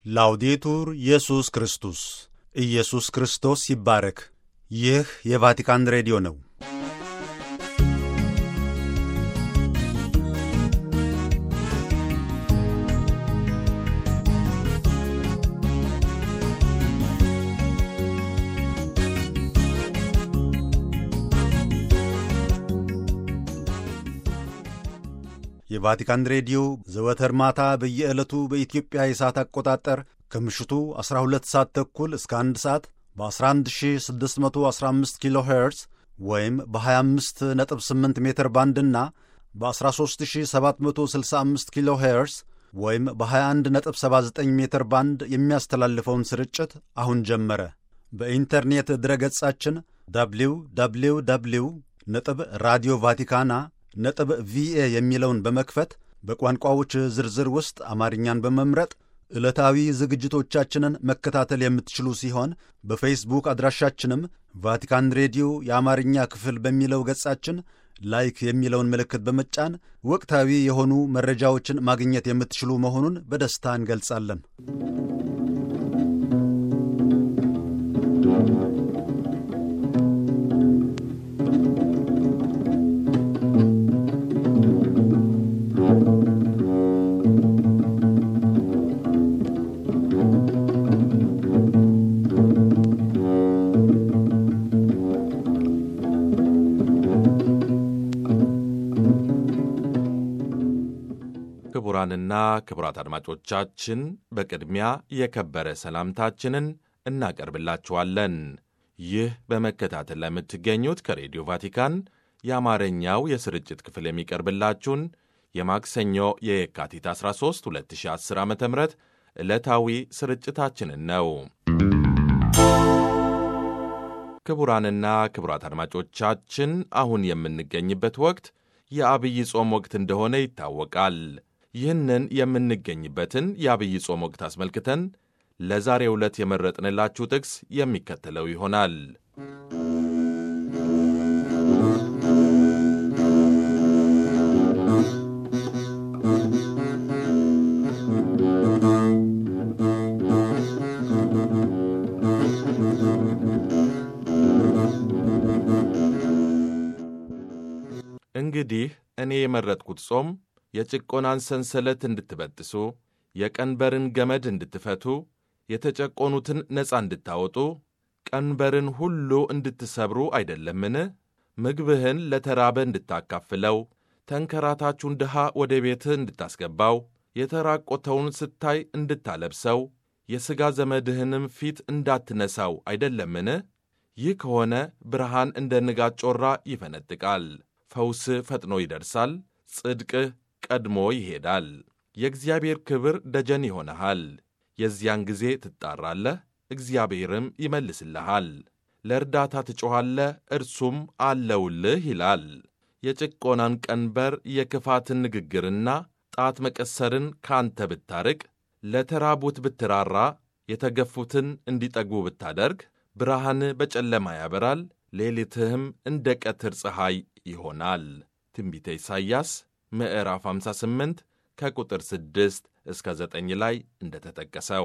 ላውዴቱር ኢየሱስ ክርስቶስ ኢየሱስ ክርስቶስ ይባረክ። ይህ የቫቲካን ሬዲዮ ነው። የቫቲካን ሬዲዮ ዘወትር ማታ በየዕለቱ በኢትዮጵያ የሰዓት አቆጣጠር ከምሽቱ 12 ሰዓት ተኩል እስከ 1 ሰዓት በ11615 ኪሎ ሄርዝ ወይም በ258 ሜትር ባንድና በ13765 ኪሎ ሄርዝ ወይም በ2179 ሜትር ባንድ የሚያስተላልፈውን ስርጭት አሁን ጀመረ። በኢንተርኔት ድረገጻችን ደብሊው ደብሊው ደብሊው ነጥብ ራዲዮ ቫቲካና ነጥብ ቪኤ የሚለውን በመክፈት በቋንቋዎች ዝርዝር ውስጥ አማርኛን በመምረጥ ዕለታዊ ዝግጅቶቻችንን መከታተል የምትችሉ ሲሆን በፌስቡክ አድራሻችንም ቫቲካን ሬዲዮ የአማርኛ ክፍል በሚለው ገጻችን ላይክ የሚለውን ምልክት በመጫን ወቅታዊ የሆኑ መረጃዎችን ማግኘት የምትችሉ መሆኑን በደስታ እንገልጻለን። ክቡራንና ክቡራት አድማጮቻችን በቅድሚያ የከበረ ሰላምታችንን እናቀርብላችኋለን። ይህ በመከታተል ላይ የምትገኙት ከሬዲዮ ቫቲካን የአማርኛው የስርጭት ክፍል የሚቀርብላችሁን የማክሰኞ የየካቲት 13 2010 ዓ ም ዕለታዊ ስርጭታችንን ነው። ክቡራንና ክቡራት አድማጮቻችን አሁን የምንገኝበት ወቅት የአብይ ጾም ወቅት እንደሆነ ይታወቃል። ይህንን የምንገኝበትን የአብይ ጾም ወቅት አስመልክተን ለዛሬ ዕለት የመረጥንላችሁ ጥቅስ የሚከተለው ይሆናል። እንግዲህ እኔ የመረጥኩት ጾም የጭቆናን ሰንሰለት እንድትበጥሱ፣ የቀንበርን ገመድ እንድትፈቱ፣ የተጨቆኑትን ነፃ እንድታወጡ፣ ቀንበርን ሁሉ እንድትሰብሩ አይደለምን? ምግብህን ለተራበ እንድታካፍለው፣ ተንከራታቹን ድሃ ወደ ቤትህ እንድታስገባው፣ የተራቆተውን ስታይ እንድታለብሰው፣ የሥጋ ዘመድህንም ፊት እንዳትነሳው አይደለምን? ይህ ከሆነ ብርሃን እንደ ንጋት ጮራ ይፈነጥቃል፣ ፈውስ ፈጥኖ ይደርሳል፣ ጽድቅህ ቀድሞ ይሄዳል። የእግዚአብሔር ክብር ደጀን ይሆንሃል። የዚያን ጊዜ ትጣራለህ፣ እግዚአብሔርም ይመልስልሃል። ለእርዳታ ትጮኻለህ፣ እርሱም አለውልህ ይላል። የጭቆናን ቀንበር የክፋትን ንግግርና ጣት መቀሰርን ካንተ ብታርቅ፣ ለተራቡት ብትራራ፣ የተገፉትን እንዲጠግቡ ብታደርግ፣ ብርሃን በጨለማ ያበራል፣ ሌሊትህም እንደ ቀትር ፀሐይ ይሆናል። ትንቢተ ኢሳይያስ ምዕራፍ 58 ከቁጥር 6 እስከ 9 ላይ እንደተጠቀሰው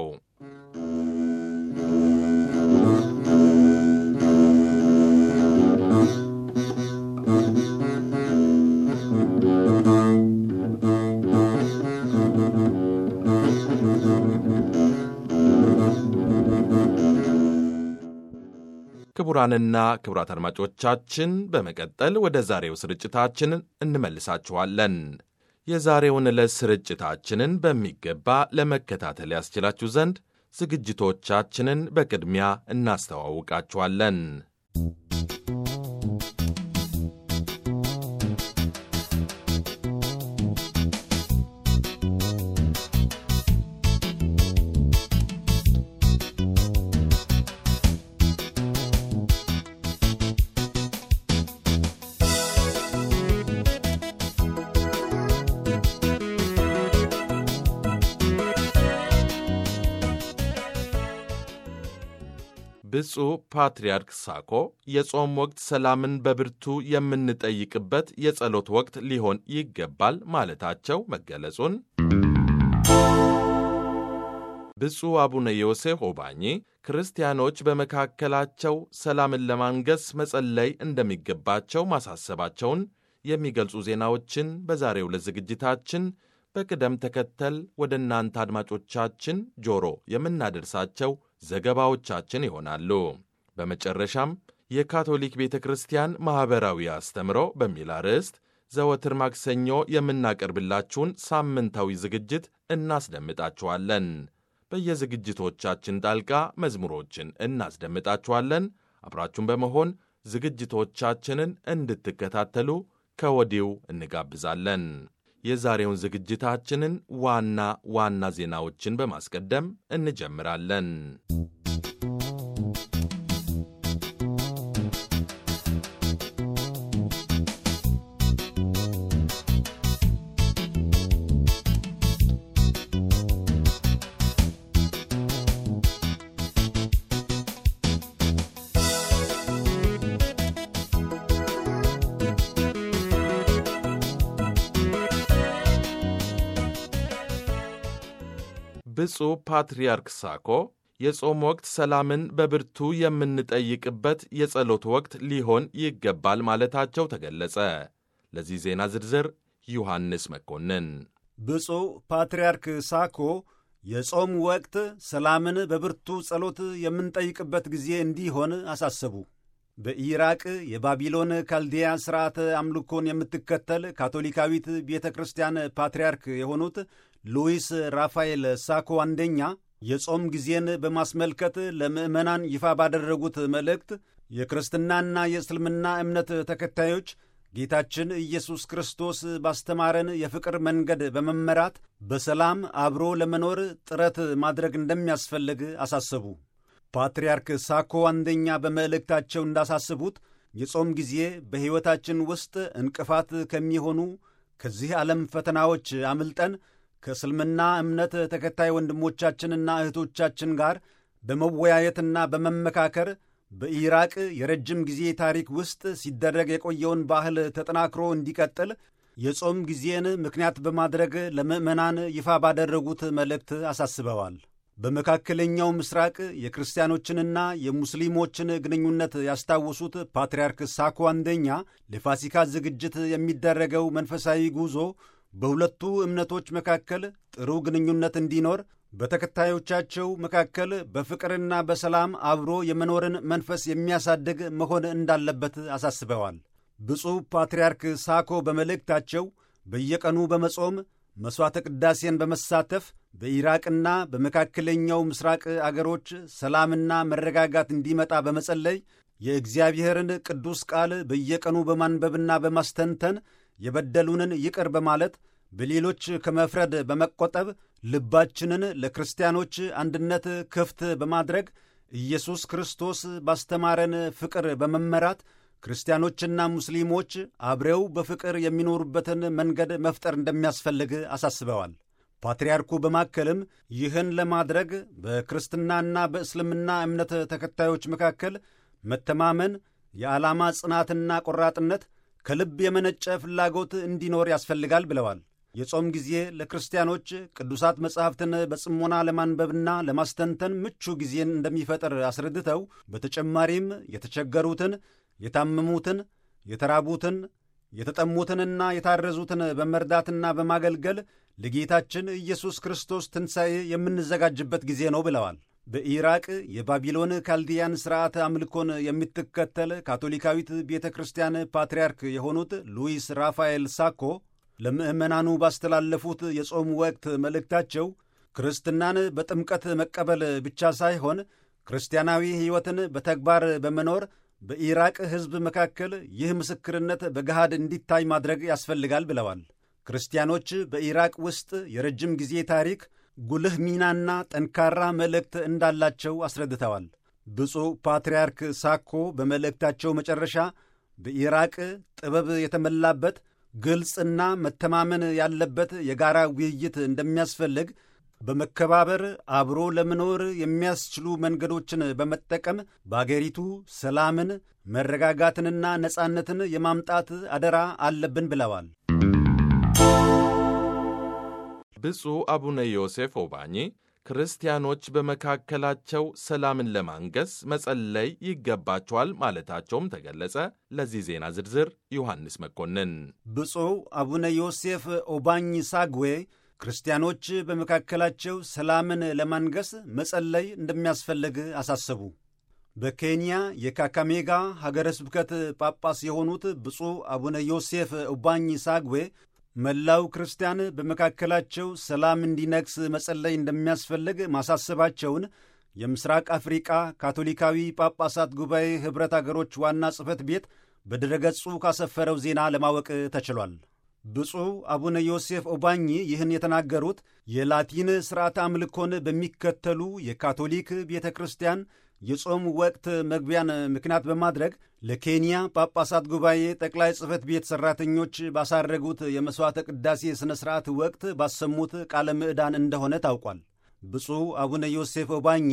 ክቡራንና ክቡራት አድማጮቻችን በመቀጠል ወደ ዛሬው ስርጭታችን እንመልሳችኋለን። የዛሬውን ዕለት ስርጭታችንን በሚገባ ለመከታተል ያስችላችሁ ዘንድ ዝግጅቶቻችንን በቅድሚያ እናስተዋውቃችኋለን። ብፁዕ ፓትርያርክ ሳኮ የጾም ወቅት ሰላምን በብርቱ የምንጠይቅበት የጸሎት ወቅት ሊሆን ይገባል ማለታቸው መገለጹን ብፁዕ አቡነ ዮሴፍ ኦባኜ ክርስቲያኖች በመካከላቸው ሰላምን ለማንገስ መጸለይ እንደሚገባቸው ማሳሰባቸውን የሚገልጹ ዜናዎችን በዛሬው ዕለት ዝግጅታችን በቅደም ተከተል ወደ እናንተ አድማጮቻችን ጆሮ የምናደርሳቸው ዘገባዎቻችን ይሆናሉ። በመጨረሻም የካቶሊክ ቤተ ክርስቲያን ማኅበራዊ አስተምሮ በሚል አርዕስት ዘወትር ማክሰኞ የምናቀርብላችሁን ሳምንታዊ ዝግጅት እናስደምጣችኋለን። በየዝግጅቶቻችን ጣልቃ መዝሙሮችን እናስደምጣችኋለን። አብራችሁን በመሆን ዝግጅቶቻችንን እንድትከታተሉ ከወዲው እንጋብዛለን። የዛሬውን ዝግጅታችንን ዋና ዋና ዜናዎችን በማስቀደም እንጀምራለን። ብፁዕ ፓትርያርክ ሳኮ የጾም ወቅት ሰላምን በብርቱ የምንጠይቅበት የጸሎት ወቅት ሊሆን ይገባል ማለታቸው ተገለጸ። ለዚህ ዜና ዝርዝር ዮሐንስ መኮንን። ብፁዕ ፓትርያርክ ሳኮ የጾም ወቅት ሰላምን በብርቱ ጸሎት የምንጠይቅበት ጊዜ እንዲሆን አሳሰቡ። በኢራቅ የባቢሎን ካልዲያ ሥርዓተ አምልኮን የምትከተል ካቶሊካዊት ቤተ ክርስቲያን ፓትርያርክ የሆኑት ሉዊስ ራፋኤል ሳኮ አንደኛ የጾም ጊዜን በማስመልከት ለምዕመናን ይፋ ባደረጉት መልእክት የክርስትናና የእስልምና እምነት ተከታዮች ጌታችን ኢየሱስ ክርስቶስ ባስተማረን የፍቅር መንገድ በመመራት በሰላም አብሮ ለመኖር ጥረት ማድረግ እንደሚያስፈልግ አሳሰቡ። ፓትርያርክ ሳኮ አንደኛ በመልእክታቸው እንዳሳስቡት የጾም ጊዜ በሕይወታችን ውስጥ እንቅፋት ከሚሆኑ ከዚህ ዓለም ፈተናዎች አምልጠን ከእስልምና እምነት ተከታይ ወንድሞቻችንና እህቶቻችን ጋር በመወያየትና በመመካከር በኢራቅ የረጅም ጊዜ ታሪክ ውስጥ ሲደረግ የቆየውን ባህል ተጠናክሮ እንዲቀጥል የጾም ጊዜን ምክንያት በማድረግ ለምዕመናን ይፋ ባደረጉት መልእክት አሳስበዋል። በመካከለኛው ምስራቅ የክርስቲያኖችንና የሙስሊሞችን ግንኙነት ያስታወሱት ፓትርያርክ ሳኮ አንደኛ ለፋሲካ ዝግጅት የሚደረገው መንፈሳዊ ጉዞ በሁለቱ እምነቶች መካከል ጥሩ ግንኙነት እንዲኖር በተከታዮቻቸው መካከል በፍቅርና በሰላም አብሮ የመኖርን መንፈስ የሚያሳድግ መሆን እንዳለበት አሳስበዋል። ብፁዕ ፓትርያርክ ሳኮ በመልእክታቸው በየቀኑ በመጾም መሥዋዕተ ቅዳሴን በመሳተፍ በኢራቅና በመካከለኛው ምስራቅ አገሮች ሰላምና መረጋጋት እንዲመጣ በመጸለይ የእግዚአብሔርን ቅዱስ ቃል በየቀኑ በማንበብና በማስተንተን የበደሉንን ይቅር በማለት በሌሎች ከመፍረድ በመቆጠብ ልባችንን ለክርስቲያኖች አንድነት ክፍት በማድረግ ኢየሱስ ክርስቶስ ባስተማረን ፍቅር በመመራት ክርስቲያኖችና ሙስሊሞች አብረው በፍቅር የሚኖሩበትን መንገድ መፍጠር እንደሚያስፈልግ አሳስበዋል። ፓትርያርኩ በማከልም ይህን ለማድረግ በክርስትናና በእስልምና እምነት ተከታዮች መካከል መተማመን፣ የዓላማ ጽናትና ቆራጥነት ከልብ የመነጨ ፍላጎት እንዲኖር ያስፈልጋል ብለዋል። የጾም ጊዜ ለክርስቲያኖች ቅዱሳት መጻሕፍትን በጽሞና ለማንበብና ለማስተንተን ምቹ ጊዜን እንደሚፈጥር አስረድተው በተጨማሪም የተቸገሩትን፣ የታመሙትን፣ የተራቡትን፣ የተጠሙትንና የታረዙትን በመርዳትና በማገልገል ለጌታችን ኢየሱስ ክርስቶስ ትንሣኤ የምንዘጋጅበት ጊዜ ነው ብለዋል። በኢራቅ የባቢሎን ካልዲያን ሥርዓተ አምልኮን የምትከተል ካቶሊካዊት ቤተ ክርስቲያን ፓትርያርክ የሆኑት ሉዊስ ራፋኤል ሳኮ ለምዕመናኑ ባስተላለፉት የጾም ወቅት መልእክታቸው ክርስትናን በጥምቀት መቀበል ብቻ ሳይሆን ክርስቲያናዊ ሕይወትን በተግባር በመኖር በኢራቅ ሕዝብ መካከል ይህ ምስክርነት በገሃድ እንዲታይ ማድረግ ያስፈልጋል ብለዋል። ክርስቲያኖች በኢራቅ ውስጥ የረጅም ጊዜ ታሪክ ጉልህ ሚናና ጠንካራ መልእክት እንዳላቸው አስረድተዋል። ብፁዕ ፓትርያርክ ሳኮ በመልእክታቸው መጨረሻ በኢራቅ ጥበብ የተሞላበት ግልጽና መተማመን ያለበት የጋራ ውይይት እንደሚያስፈልግ በመከባበር አብሮ ለመኖር የሚያስችሉ መንገዶችን በመጠቀም በአገሪቱ ሰላምን፣ መረጋጋትንና ነጻነትን የማምጣት አደራ አለብን ብለዋል። ብፁዕ አቡነ ዮሴፍ ኦባኜ ክርስቲያኖች በመካከላቸው ሰላምን ለማንገስ መጸለይ ይገባቸዋል ማለታቸውም ተገለጸ። ለዚህ ዜና ዝርዝር ዮሐንስ መኮንን። ብፁዕ አቡነ ዮሴፍ ኦባኝ ሳግዌ ክርስቲያኖች በመካከላቸው ሰላምን ለማንገስ መጸለይ እንደሚያስፈልግ አሳሰቡ። በኬንያ የካካሜጋ ሀገረ ስብከት ጳጳስ የሆኑት ብፁዕ አቡነ ዮሴፍ ኦባኝ ሳግዌ መላው ክርስቲያን በመካከላቸው ሰላም እንዲነግስ መጸለይ እንደሚያስፈልግ ማሳሰባቸውን የምስራቅ አፍሪቃ ካቶሊካዊ ጳጳሳት ጉባኤ ኅብረት አገሮች ዋና ጽሕፈት ቤት በድረገጹ ካሰፈረው ዜና ለማወቅ ተችሏል። ብፁዕ አቡነ ዮሴፍ ኦባኝ ይህን የተናገሩት የላቲን ሥርዓተ አምልኮን በሚከተሉ የካቶሊክ ቤተ ክርስቲያን የጾም ወቅት መግቢያን ምክንያት በማድረግ ለኬንያ ጳጳሳት ጉባኤ ጠቅላይ ጽሕፈት ቤት ሠራተኞች ባሳረጉት የመሥዋዕተ ቅዳሴ ሥነ ሥርዓት ወቅት ባሰሙት ቃለ ምዕዳን እንደሆነ ታውቋል። ብፁዕ አቡነ ዮሴፍ ኦባኚ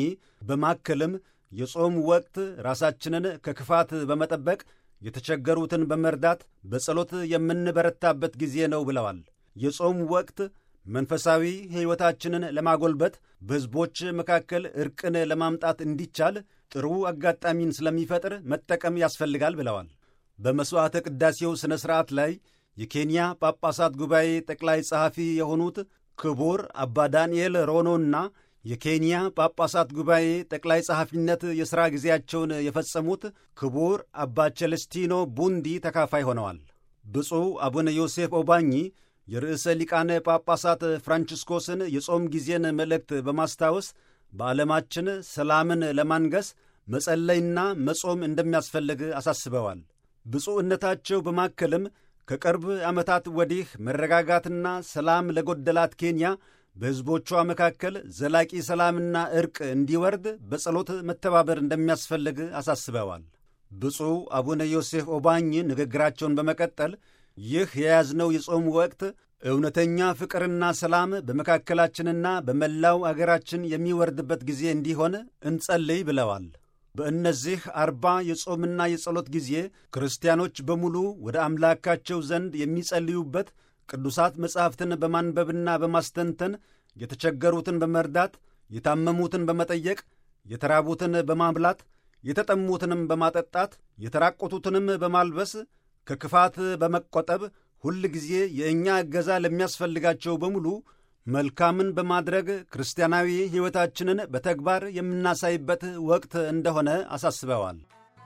በማከልም የጾም ወቅት ራሳችንን ከክፋት በመጠበቅ የተቸገሩትን በመርዳት በጸሎት የምንበረታበት ጊዜ ነው ብለዋል። የጾም ወቅት መንፈሳዊ ሕይወታችንን ለማጎልበት በሕዝቦች መካከል ዕርቅን ለማምጣት እንዲቻል ጥሩ አጋጣሚን ስለሚፈጥር መጠቀም ያስፈልጋል ብለዋል። በመሥዋዕተ ቅዳሴው ሥነ ሥርዓት ላይ የኬንያ ጳጳሳት ጉባኤ ጠቅላይ ጸሐፊ የሆኑት ክቡር አባ ዳንኤል ሮኖና የኬንያ ጳጳሳት ጉባኤ ጠቅላይ ጸሐፊነት የሥራ ጊዜያቸውን የፈጸሙት ክቡር አባ ቸለስቲኖ ቡንዲ ተካፋይ ሆነዋል። ብፁዕ አቡነ ዮሴፍ ኦባኚ የርዕሰ ሊቃነ ጳጳሳት ፍራንቺስኮስን የጾም ጊዜን መልእክት በማስታወስ በዓለማችን ሰላምን ለማንገስ መጸለይና መጾም እንደሚያስፈልግ አሳስበዋል። ብፁዕነታቸው በማከልም ከቅርብ ዓመታት ወዲህ መረጋጋትና ሰላም ለጎደላት ኬንያ በሕዝቦቿ መካከል ዘላቂ ሰላምና ዕርቅ እንዲወርድ በጸሎት መተባበር እንደሚያስፈልግ አሳስበዋል። ብፁዕ አቡነ ዮሴፍ ኦባኝ ንግግራቸውን በመቀጠል ይህ የያዝነው የጾም ወቅት እውነተኛ ፍቅርና ሰላም በመካከላችንና በመላው አገራችን የሚወርድበት ጊዜ እንዲሆን እንጸልይ ብለዋል። በእነዚህ አርባ የጾምና የጸሎት ጊዜ ክርስቲያኖች በሙሉ ወደ አምላካቸው ዘንድ የሚጸልዩበት ቅዱሳት መጻሕፍትን በማንበብና በማስተንተን የተቸገሩትን በመርዳት የታመሙትን በመጠየቅ የተራቡትን በማብላት የተጠሙትንም በማጠጣት የተራቆቱትንም በማልበስ ከክፋት በመቆጠብ ሁል ጊዜ የእኛ እገዛ ለሚያስፈልጋቸው በሙሉ መልካምን በማድረግ ክርስቲያናዊ ሕይወታችንን በተግባር የምናሳይበት ወቅት እንደሆነ አሳስበዋል።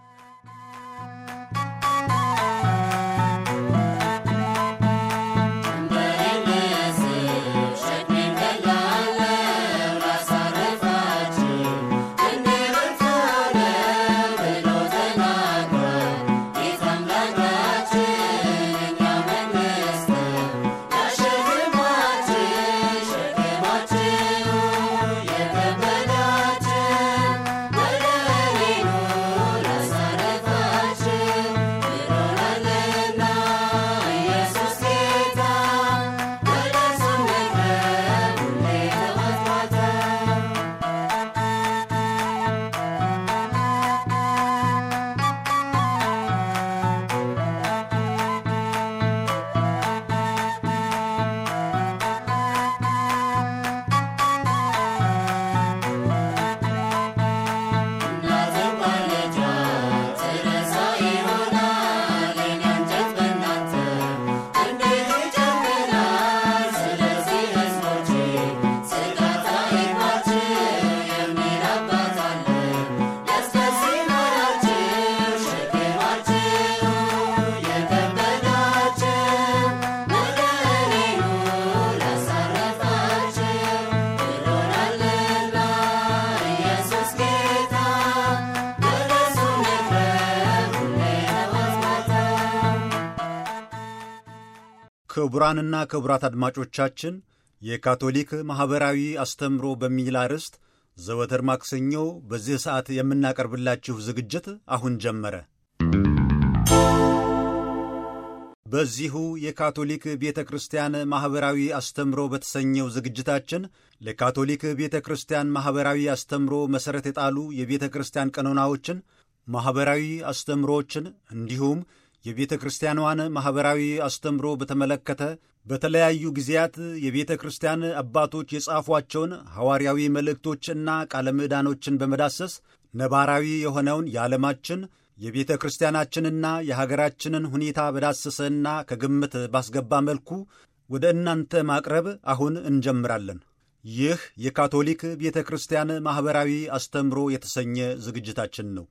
ክቡራንና ክቡራት አድማጮቻችን የካቶሊክ ማኅበራዊ አስተምሮ በሚል አርዕስት ዘወትር ማክሰኞ በዚህ ሰዓት የምናቀርብላችሁ ዝግጅት አሁን ጀመረ። በዚሁ የካቶሊክ ቤተ ክርስቲያን ማኅበራዊ አስተምሮ በተሰኘው ዝግጅታችን ለካቶሊክ ቤተ ክርስቲያን ማኅበራዊ አስተምሮ መሠረት የጣሉ የቤተ ክርስቲያን ቀኖናዎችን፣ ማኅበራዊ አስተምሮዎችን እንዲሁም የቤተ ክርስቲያኗን ማኅበራዊ አስተምሮ በተመለከተ በተለያዩ ጊዜያት የቤተ ክርስቲያን አባቶች የጻፏቸውን ሐዋርያዊ መልእክቶችና ቃለ ምዕዳኖችን በመዳሰስ ነባራዊ የሆነውን የዓለማችን የቤተ ክርስቲያናችንና የሀገራችንን ሁኔታ በዳሰሰና ከግምት ባስገባ መልኩ ወደ እናንተ ማቅረብ አሁን እንጀምራለን። ይህ የካቶሊክ ቤተ ክርስቲያን ማኅበራዊ አስተምሮ የተሰኘ ዝግጅታችን ነው።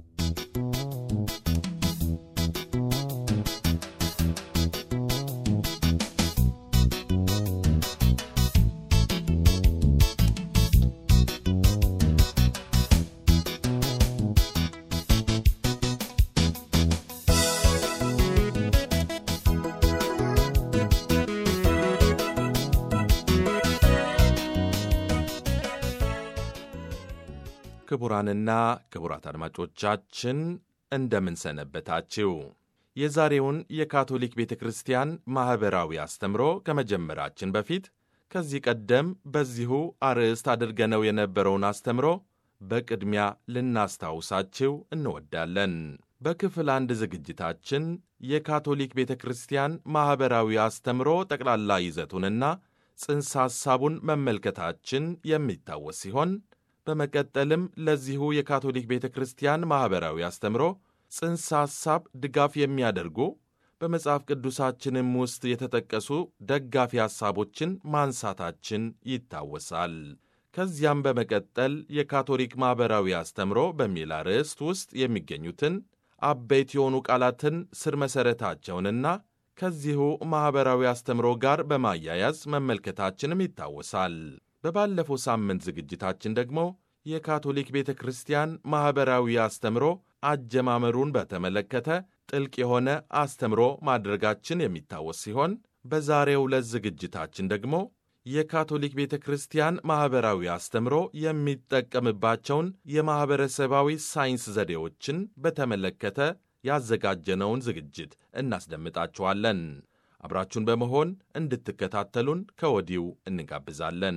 ክቡራንና ክቡራት አድማጮቻችን እንደምን ሰነበታችሁ? የዛሬውን የካቶሊክ ቤተ ክርስቲያን ማኅበራዊ አስተምሮ ከመጀመራችን በፊት ከዚህ ቀደም በዚሁ አርዕስት አድርገነው የነበረውን አስተምሮ በቅድሚያ ልናስታውሳችሁ እንወዳለን። በክፍል አንድ ዝግጅታችን የካቶሊክ ቤተ ክርስቲያን ማኅበራዊ አስተምሮ ጠቅላላ ይዘቱንና ጽንሰ ሐሳቡን መመልከታችን የሚታወስ ሲሆን በመቀጠልም ለዚሁ የካቶሊክ ቤተ ክርስቲያን ማኅበራዊ አስተምሮ ጽንሰ ሐሳብ ድጋፍ የሚያደርጉ በመጽሐፍ ቅዱሳችንም ውስጥ የተጠቀሱ ደጋፊ ሐሳቦችን ማንሳታችን ይታወሳል። ከዚያም በመቀጠል የካቶሊክ ማኅበራዊ አስተምሮ በሚል አርዕስት ውስጥ የሚገኙትን አበይት የሆኑ ቃላትን ስር መሠረታቸውንና ከዚሁ ማኅበራዊ አስተምሮ ጋር በማያያዝ መመልከታችንም ይታወሳል። በባለፈው ሳምንት ዝግጅታችን ደግሞ የካቶሊክ ቤተ ክርስቲያን ማኅበራዊ አስተምሮ አጀማመሩን በተመለከተ ጥልቅ የሆነ አስተምሮ ማድረጋችን የሚታወስ ሲሆን በዛሬው ዕለት ዝግጅታችን ደግሞ የካቶሊክ ቤተ ክርስቲያን ማኅበራዊ አስተምሮ የሚጠቀምባቸውን የማኅበረሰባዊ ሳይንስ ዘዴዎችን በተመለከተ ያዘጋጀነውን ዝግጅት እናስደምጣችኋለን። አብራችሁን በመሆን እንድትከታተሉን ከወዲሁ እንጋብዛለን።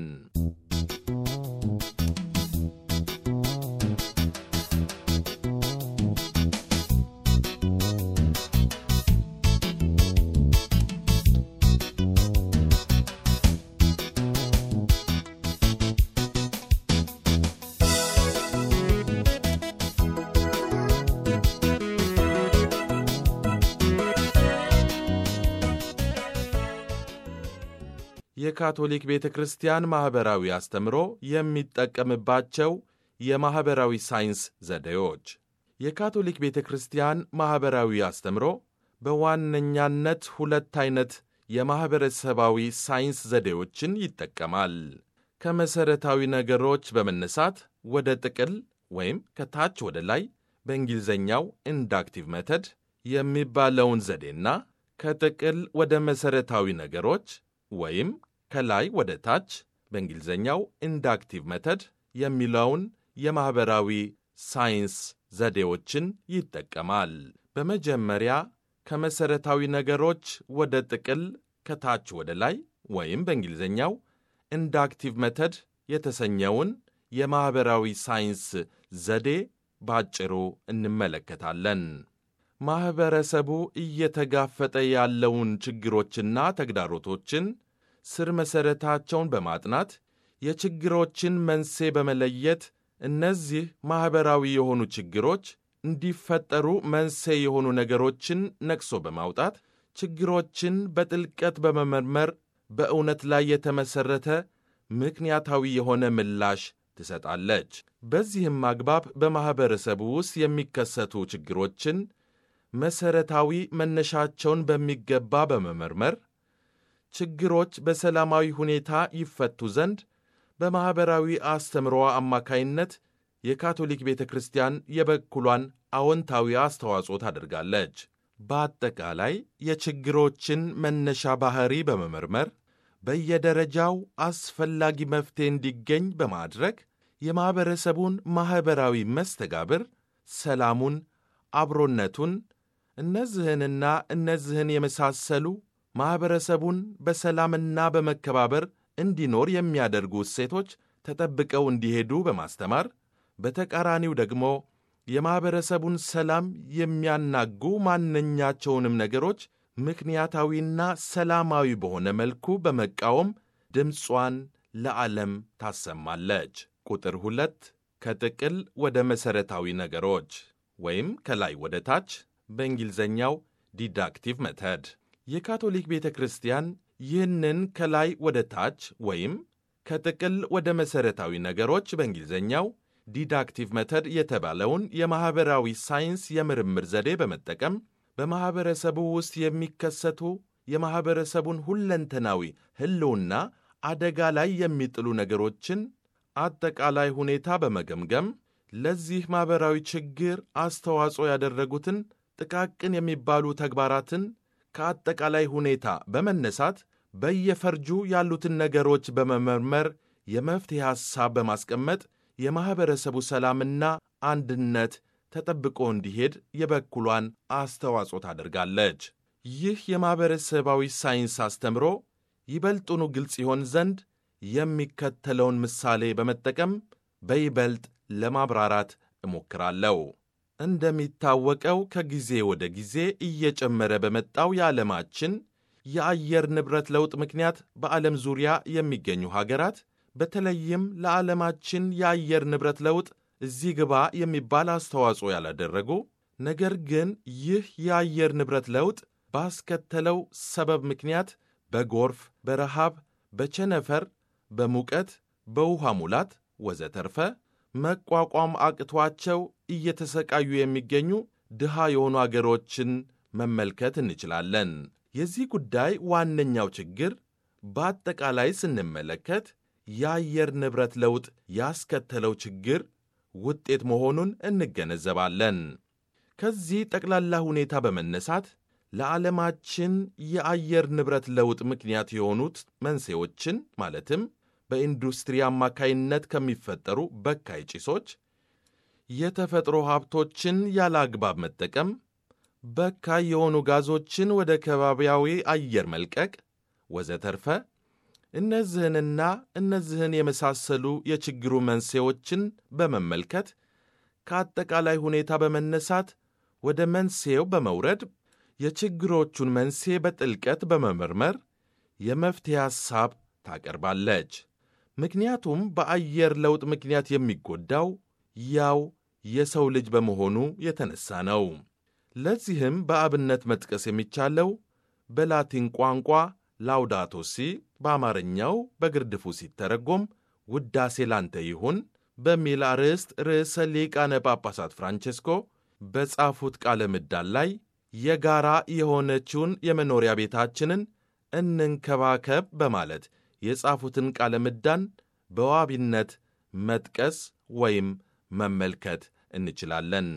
የካቶሊክ ቤተ ክርስቲያን ማኅበራዊ አስተምሮ የሚጠቀምባቸው የማኅበራዊ ሳይንስ ዘዴዎች። የካቶሊክ ቤተ ክርስቲያን ማኅበራዊ አስተምሮ በዋነኛነት ሁለት ዐይነት የማኅበረሰባዊ ሳይንስ ዘዴዎችን ይጠቀማል። ከመሠረታዊ ነገሮች በመነሳት ወደ ጥቅል ወይም ከታች ወደ ላይ በእንግሊዝኛው ኢንዳክቲቭ መተድ የሚባለውን ዘዴና ከጥቅል ወደ መሠረታዊ ነገሮች ወይም ከላይ ወደ ታች በእንግሊዝኛው ኢንዳክቲቭ መተድ የሚለውን የማኅበራዊ ሳይንስ ዘዴዎችን ይጠቀማል። በመጀመሪያ ከመሠረታዊ ነገሮች ወደ ጥቅል ከታች ወደ ላይ ወይም በእንግሊዝኛው ኢንዳክቲቭ መተድ የተሰኘውን የማኅበራዊ ሳይንስ ዘዴ ባጭሩ እንመለከታለን። ማኅበረሰቡ እየተጋፈጠ ያለውን ችግሮችና ተግዳሮቶችን ስር መሠረታቸውን በማጥናት የችግሮችን መንስኤ በመለየት እነዚህ ማኅበራዊ የሆኑ ችግሮች እንዲፈጠሩ መንስኤ የሆኑ ነገሮችን ነቅሶ በማውጣት ችግሮችን በጥልቀት በመመርመር በእውነት ላይ የተመሠረተ ምክንያታዊ የሆነ ምላሽ ትሰጣለች። በዚህም አግባብ በማኅበረሰቡ ውስጥ የሚከሰቱ ችግሮችን መሠረታዊ መነሻቸውን በሚገባ በመመርመር ችግሮች በሰላማዊ ሁኔታ ይፈቱ ዘንድ በማኅበራዊ አስተምሮዋ አማካይነት የካቶሊክ ቤተ ክርስቲያን የበኩሏን አዎንታዊ አስተዋጽኦ ታደርጋለች። በአጠቃላይ የችግሮችን መነሻ ባሕሪ በመመርመር በየደረጃው አስፈላጊ መፍትሔ እንዲገኝ በማድረግ የማኅበረሰቡን ማኅበራዊ መስተጋብር፣ ሰላሙን፣ አብሮነቱን እነዚህንና እነዚህን የመሳሰሉ ማኅበረሰቡን በሰላምና በመከባበር እንዲኖር የሚያደርጉ እሴቶች ተጠብቀው እንዲሄዱ በማስተማር በተቃራኒው ደግሞ የማኅበረሰቡን ሰላም የሚያናጉ ማንኛቸውንም ነገሮች ምክንያታዊና ሰላማዊ በሆነ መልኩ በመቃወም ድምጿን ለዓለም ታሰማለች። ቁጥር ሁለት ከጥቅል ወደ መሠረታዊ ነገሮች ወይም ከላይ ወደ ታች በእንግሊዝኛው ዲዳክቲቭ መተድ የካቶሊክ ቤተ ክርስቲያን ይህንን ከላይ ወደ ታች ወይም ከጥቅል ወደ መሠረታዊ ነገሮች በእንግሊዝኛው ዲዳክቲቭ መተድ የተባለውን የማኅበራዊ ሳይንስ የምርምር ዘዴ በመጠቀም በማኅበረሰቡ ውስጥ የሚከሰቱ የማኅበረሰቡን ሁለንተናዊ ሕልውና አደጋ ላይ የሚጥሉ ነገሮችን አጠቃላይ ሁኔታ በመገምገም ለዚህ ማኅበራዊ ችግር አስተዋጽኦ ያደረጉትን ጥቃቅን የሚባሉ ተግባራትን ከአጠቃላይ ሁኔታ በመነሳት በየፈርጁ ያሉትን ነገሮች በመመርመር የመፍትሔ ሐሳብ በማስቀመጥ የማኅበረሰቡ ሰላምና አንድነት ተጠብቆ እንዲሄድ የበኩሏን አስተዋጽኦ ታደርጋለች። ይህ የማኅበረሰባዊ ሳይንስ አስተምሮ ይበልጡኑ ግልጽ ይሆን ዘንድ የሚከተለውን ምሳሌ በመጠቀም በይበልጥ ለማብራራት እሞክራለሁ። እንደሚታወቀው ከጊዜ ወደ ጊዜ እየጨመረ በመጣው የዓለማችን የአየር ንብረት ለውጥ ምክንያት በዓለም ዙሪያ የሚገኙ ሀገራት በተለይም ለዓለማችን የአየር ንብረት ለውጥ እዚህ ግባ የሚባል አስተዋጽኦ ያላደረጉ ነገር ግን ይህ የአየር ንብረት ለውጥ ባስከተለው ሰበብ ምክንያት በጎርፍ፣ በረሃብ፣ በቸነፈር፣ በሙቀት፣ በውሃ ሙላት ወዘተርፈ መቋቋም አቅቷቸው እየተሰቃዩ የሚገኙ ድሃ የሆኑ አገሮችን መመልከት እንችላለን። የዚህ ጉዳይ ዋነኛው ችግር በአጠቃላይ ስንመለከት የአየር ንብረት ለውጥ ያስከተለው ችግር ውጤት መሆኑን እንገነዘባለን። ከዚህ ጠቅላላ ሁኔታ በመነሳት ለዓለማችን የአየር ንብረት ለውጥ ምክንያት የሆኑት መንስኤዎችን ማለትም በኢንዱስትሪ አማካይነት ከሚፈጠሩ በካይ ጭሶች፣ የተፈጥሮ ሀብቶችን ያለ አግባብ መጠቀም፣ በካይ የሆኑ ጋዞችን ወደ ከባቢያዊ አየር መልቀቅ ወዘተርፈ እነዚህንና እነዚህን የመሳሰሉ የችግሩ መንስኤዎችን በመመልከት ከአጠቃላይ ሁኔታ በመነሳት ወደ መንስኤው በመውረድ የችግሮቹን መንስኤ በጥልቀት በመመርመር የመፍትሄ ሐሳብ ታቀርባለች። ምክንያቱም በአየር ለውጥ ምክንያት የሚጎዳው ያው የሰው ልጅ በመሆኑ የተነሳ ነው። ለዚህም በአብነት መጥቀስ የሚቻለው በላቲን ቋንቋ ላውዳቶ ሲ በአማርኛው በግርድፉ ሲተረጎም ውዳሴ ላንተ ይሁን በሚል አርዕስት ርዕሰ ሊቃነ ጳጳሳት ፍራንቼስኮ በጻፉት ቃለ ምዕዳን ላይ የጋራ የሆነችውን የመኖሪያ ቤታችንን እንንከባከብ በማለት የጻፉትን ቃለ ምዕዳን በዋቢነት መጥቀስ ወይም መመልከት እንችላለን።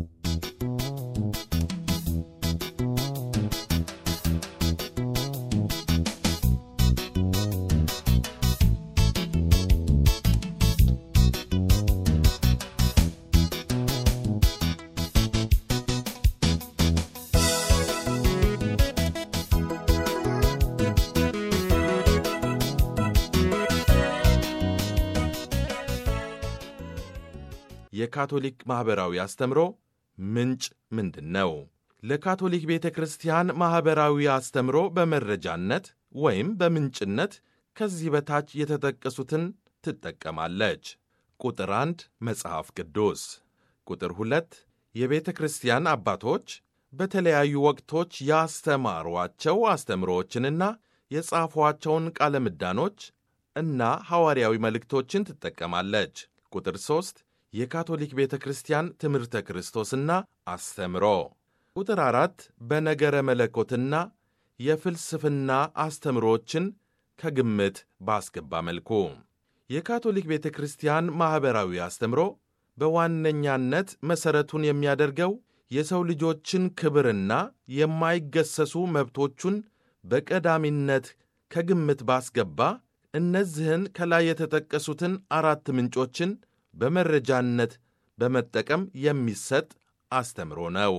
የካቶሊክ ማኅበራዊ አስተምሮ ምንጭ ምንድን ነው? ለካቶሊክ ቤተ ክርስቲያን ማኅበራዊ አስተምሮ በመረጃነት ወይም በምንጭነት ከዚህ በታች የተጠቀሱትን ትጠቀማለች። ቁጥር አንድ መጽሐፍ ቅዱስ፣ ቁጥር ሁለት የቤተ ክርስቲያን አባቶች በተለያዩ ወቅቶች ያስተማሯቸው አስተምሮዎችንና የጻፏቸውን ቃለ ምዕዳኖች እና ሐዋርያዊ መልእክቶችን ትጠቀማለች። ቁጥር ሦስት የካቶሊክ ቤተ ክርስቲያን ትምህርተ ክርስቶስና አስተምሮ። ቁጥር አራት በነገረ መለኮትና የፍልስፍና አስተምሮችን ከግምት ባስገባ መልኩ የካቶሊክ ቤተ ክርስቲያን ማኅበራዊ አስተምሮ በዋነኛነት መሠረቱን የሚያደርገው የሰው ልጆችን ክብርና የማይገሰሱ መብቶቹን በቀዳሚነት ከግምት ባስገባ እነዚህን ከላይ የተጠቀሱትን አራት ምንጮችን በመረጃነት በመጠቀም የሚሰጥ አስተምሮ ነው።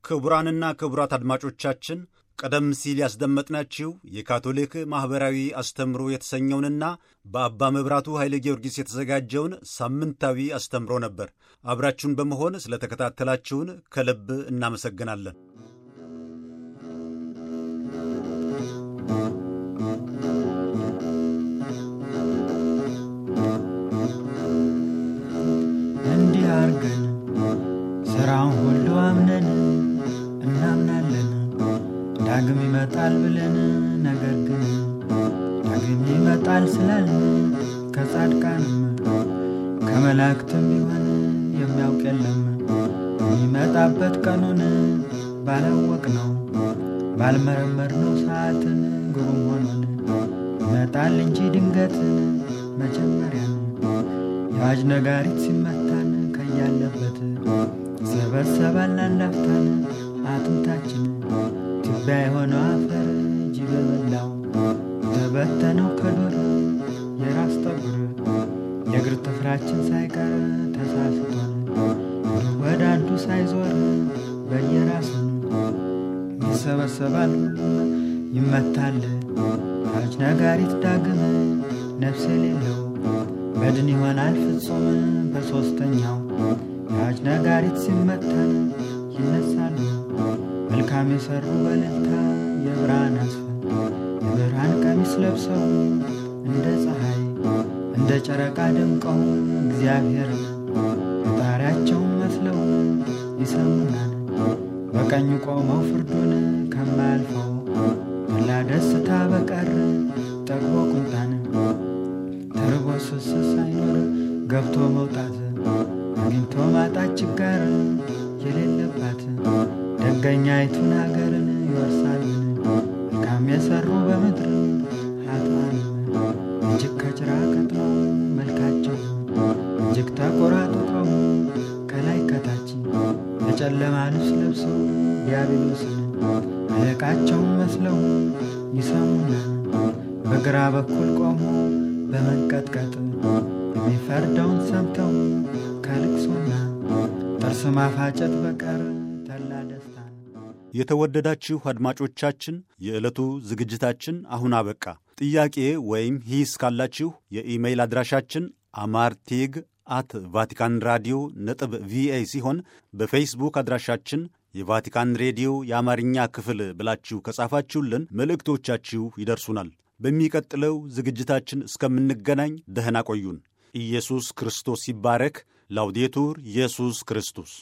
ክቡራንና ክቡራት አድማጮቻችን ቀደም ሲል ያስደመጥናችሁ የካቶሊክ ማኅበራዊ አስተምሮ የተሰኘውንና በአባ መብራቱ ኃይለ ጊዮርጊስ የተዘጋጀውን ሳምንታዊ አስተምሮ ነበር። አብራችሁን በመሆን ስለተከታተላችሁን ከልብ እናመሰግናለን። እንዲህ አርገን ሥራውን ሁሉ አምነን እናምናለን ዳግም ይመጣል ብለን ነገር ግን ዳግም ይመጣል ስላልን ከጻድቃንም ከመላእክትም ቢሆን የሚያውቅ የለም የሚመጣበት ቀኑን ባላወቅ ነው ባልመረመር ነው ሰዓትን ግሩም ሆኖን ይመጣል እንጂ ድንገትን መጀመሪያን የአዋጅ ነጋሪት ሲመታን ከያለበት ሰበሰባል አንዳፍታን አጥንታችን ትቢያ የሆነው አፈር ጅብ በላው ተበተነው ከዱር የራስ ጠጉር የእግር ጥፍራችን ሳይቀር ተሳስቷል ወደ አንዱ ሳይዞር በየራሱን ይሰበሰባል ሁሉም ይመታል አዋጅ ነጋሪት ዳግም ነፍስ የሌለው በድን ይሆናል ፍጹም በሦስተኛው የአዋጅ ነጋሪት ሲመታን ይነሳሉ መልካም የሠሩ በልልታ የብርሃን አስፈን የብርሃን ቀሚስ ለብሰው እንደ ፀሐይ እንደ ጨረቃ ደምቀው እግዚአብሔርን ፈጣሪያቸውን መስለው ይሰሙናል በቀኙ ቆመው ፍርዱን ከማያልፈው ተላ ደስታ በቀር ጠግቦ ቁንጣን ተርቦ ስስ ሳይኖር ገብቶ መውጣት አግኝቶ ማጣት ችጋር የሌለባት ደገኛይቱን አገርን ይወርሳልን መልካም የሠሩ በምድር ኃጥአንም እጅግ ከጭራ ቀጥነው መልካቸው እጅግ ተቆራጥጠው ከላይ ከታች የጨለማ ልብስ ለብሰው ዲያብሎስን አለቃቸውን መስለው ይሰሙናል በግራ በኩል ቆሞ በመንቀጥቀጥ የሚፈርደውን ሰምተው ከልቅሶና ጥርስ ማፋጨት በቀር ተላ ደስታ የተወደዳችሁ አድማጮቻችን የዕለቱ ዝግጅታችን አሁን አበቃ። ጥያቄ ወይም ሂስ ካላችሁ የኢሜይል አድራሻችን አማርቲግ አት ቫቲካን ራዲዮ ነጥብ ቪኦኤ ሲሆን በፌስቡክ አድራሻችን የቫቲካን ሬዲዮ የአማርኛ ክፍል ብላችሁ ከጻፋችሁልን መልእክቶቻችሁ ይደርሱናል። በሚቀጥለው ዝግጅታችን እስከምንገናኝ ደህና ቆዩን። ኢየሱስ ክርስቶስ ይባረክ። ላውዴቱር ኢየሱስ ክርስቶስ